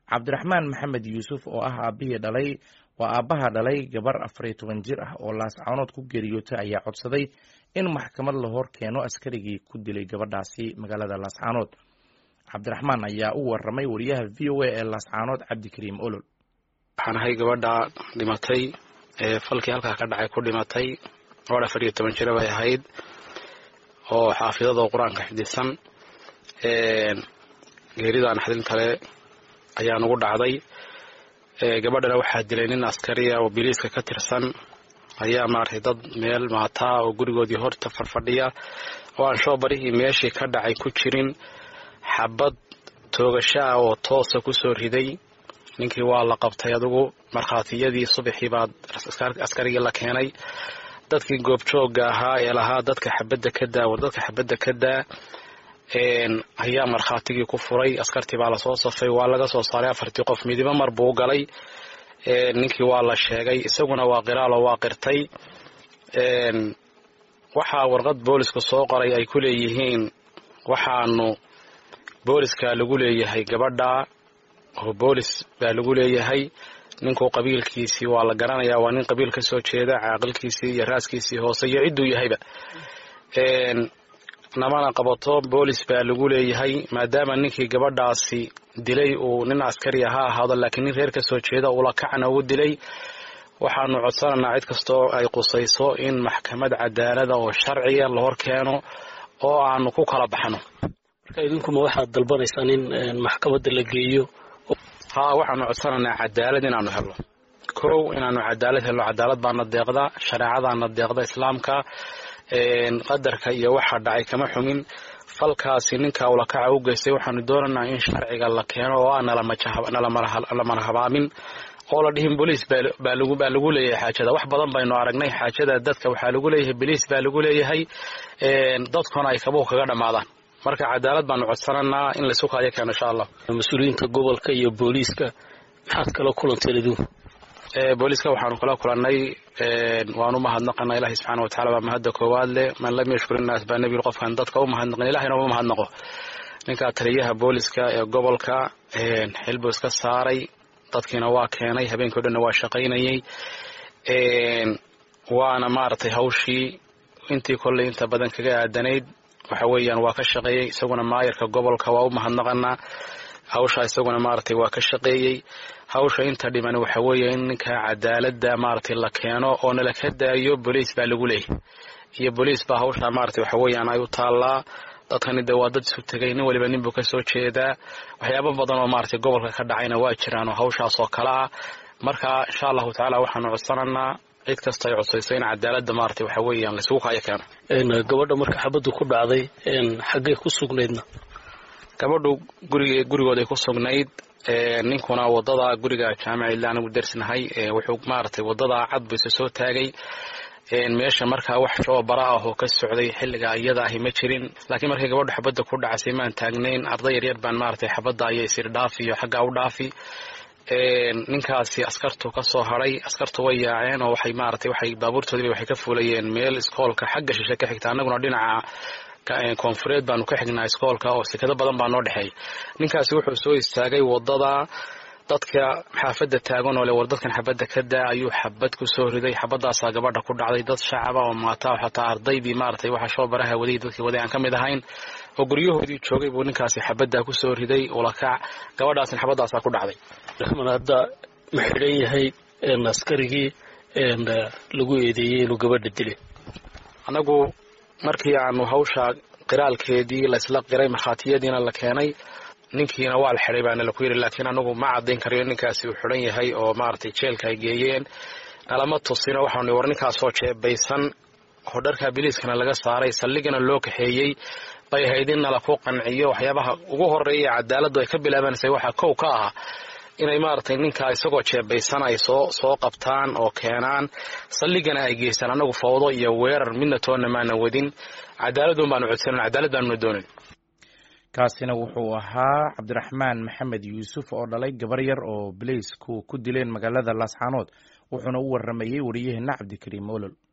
cabdiraxmaan maxamed yuusuf oo ah aabihii dhalay waa aabbaha dhalay gabar afar iyo toban jir ah oo laascaanood ku geeriyootay ayaa codsaday in maxkamad la hor keeno askarigii ku dilay gabadhaasi magaalada laascaanood cabdiraxmaan ayaa u waramay wariyaha v o a ee laascaanood cabdikariim olol waxaan ahay gabadha dhimatay ee falkii halkaa ka dhacay ku dhimatay gabadh afar iyo toban jira bay ahayd oo xaafidadoo qur-aanka xifdisan geeridan xadin kale ayaa nugu dhacday gabadhana waxaa dilay nin askariya oo biliiska ka tirsan ayaa maaragtay dad meel maataa oo gurigoodii horta farfadhiya oo aan shoobarihii meeshii ka dhacay ku jirin xabad toogasho ah oo toosa kusoo riday ninkii waa la qabtay adugu markhaatiyadii subaxii baa askarigii la keenay dadkii goobjoogga ahaa ee lahaa dadka xabadda ka daa war dadka xabadda ka daa ayaa markhaatigii ku furay askartii baa lasoo safay waa laga soo saaray afartii qof midibo mar buu galay ninkii waa la sheegay isaguna waa qiraalo waa qirtay waxaa warqad boolisku soo qoray ay ku leeyihiin waxaanu booliska lagu leeyahay gabadha oo boolis baa lagu leeyahay ninku qabiilkiisii waa la garanayaa waa nin qabiil ka soo jeeda caaqilkiisii iyo raaskiisii hoose iyo cidduu yahayba namana qabato boolis baa lagu leeyahay maadaama ninkii gabadhaasi dilay uu nin askariya ha ahaado laakiin nin reer ka soo jeeda ula kacna ugu dilay waxaanu codsanaynaa cid kastoo ay qusayso in maxkamad cadaalada oo sharciya la hor keeno oo aanu ku kala baxno marka idinkuma waxaad dalbanaysaan in maxkamadda la geeyo haa waxaanu codsanaynaa cadaalad inaanu helno kow inaanu cadaalad helno cadaalad baana deeqda shareecadaana deeqda islaamka qadarka iyo waxa dhacay kama xumin falkaasi ninka ulakaca u geystay waxaanu doonaynaa in sharciga la keeno oo aan nalamana habaamin oo la dhihin boliis baa lagu leeyahay xaajada wax badan baynu aragnay xaajada dadka waxaa lagu leeyahay boliis baa lagu leeyahay dadkuna ay kabuhu kaga dhammaadaan marka cadaalad baanu codsananaa in laysu kaayo keeno insha allah mas-uuliyiinta gobolka iyo booliiska maxaad kala kulanteen idinku booliiska waxaanu kala kulannay waanu mahadnaqana ilahi subxaana watacala baa mahadda koowaad leh man lam yashkur innaas baa nebiil qofkaan dadka u mahadnaqin ilahina uma mahadnaqo ninka taliyaha booliska ee gobolka xilbuu iska saaray dadkiina waa keenay habeenkii o dhanna waa shaqaynayey waana maaragtay hawshii intii kolley inta badan kaga aadanayd waxa weeyaan waa ka shaqeeyey isaguna maayarka gobolka waa u mahadnaqanaa hawsha isaguna maaragtay waa ka shaqeeyey hawsha inta dhiman waxa weeye in ninka cadaaladda maaragtay la keeno oo nala ka daayo boliis baa lagu leeyahy iyo boliis baa hawsha maaragtay waxa weeyaan ay u taallaa dadkani dee waa dad isu tegay nin waliba nin buu ka soo jeedaa waxyaabo badan oo maaragtay gobolka ka dhacayna waa jiraan oo hawshaas oo kale ah marka insha allahu tacaala waxaanu codsananaa cid kasta ay codsayso in cadaaladda maaragtay waxa weeyaan laysugu kaayo keeno gabadha marka xabaddu ku dhacday xaggay ku sugnaydna gabadhu gurig gurigooday ku sugnayd ninkuna wadada guriga jaamica ila anigu dersnahay wuxuu maaragtay wadada cad buu isa soo taagay meesha markaa wax shoobara ah oo ka socday xilliga iyada ahi ma jirin laakiin markay gabadhu xabadda ku dhacasay maan taagnayn arday yaryar baan maaragtay xabadda ayay isir dhaafi iyo xaggaa u dhaafi ninkaasi askartu ka soo haray askartu way yaaceen oo waxay maaragtay waxay baabuurtoodiiba waxay ka fuulayeen meel iskoolka xagga shishe ka xigta annaguna dhinaca koonfureed baanu ka xignaa iskoolka oo sekado badan baa noo dhexeey ninkaasi wuxuu soo istaagay wadada dadka xaafadda taagan oo le war dadkan xabadda ka daa ayuu xabad ku soo riday xabadaasaa gabadha ku dhacday dad shacaba oo maata xataa ardaydii maaragtay waxa shoo baraha waday dadkii waday aan ka mid ahayn oo guryahoodii joogay buu ninkaasi xabaddaa ku soo riday ulakac gabadhaasna xabadaasaa ku dhacday raxman hadda ma xidhan yahay askarigii lagu eedeeyey inuu gabadha dilay annagu markii aanu hawsha qiraalkeedii laysla qiray markhaatiyadiina la keenay ninkiina waa la xidhay baana laku yidhi laakiin anagu ma caddayn karayo ninkaasi uu xidhan yahay oo maaragtay jeelka ay geeyeen nalama tusino waxaanu war ninkaasoo jeebaysan oo dharkaa biliiskana laga saaray saldhigana loo kaxeeyey bay ahayd in nala ku qanciyo waxyaabaha ugu horeeya cadaaladdu ay ka bilaabanaysa waxaa kow ka ah inay maaragtay ninkaa isagoo jeebaysan ay soo soo qabtaan oo keenaan saldhigana ay geystaan annagu fawdo iyo weerar midna toonna maana wadin cadaaladun baanu codsanan cadaalad baanuna doonin kaasina wuxuu ahaa cabdiraxmaan maxamed yuusuf oo dhalay gabar yar oo balaysku ku dileen magaalada laascaanood wuxuuna u waramayey wariyaheena cabdikariim olol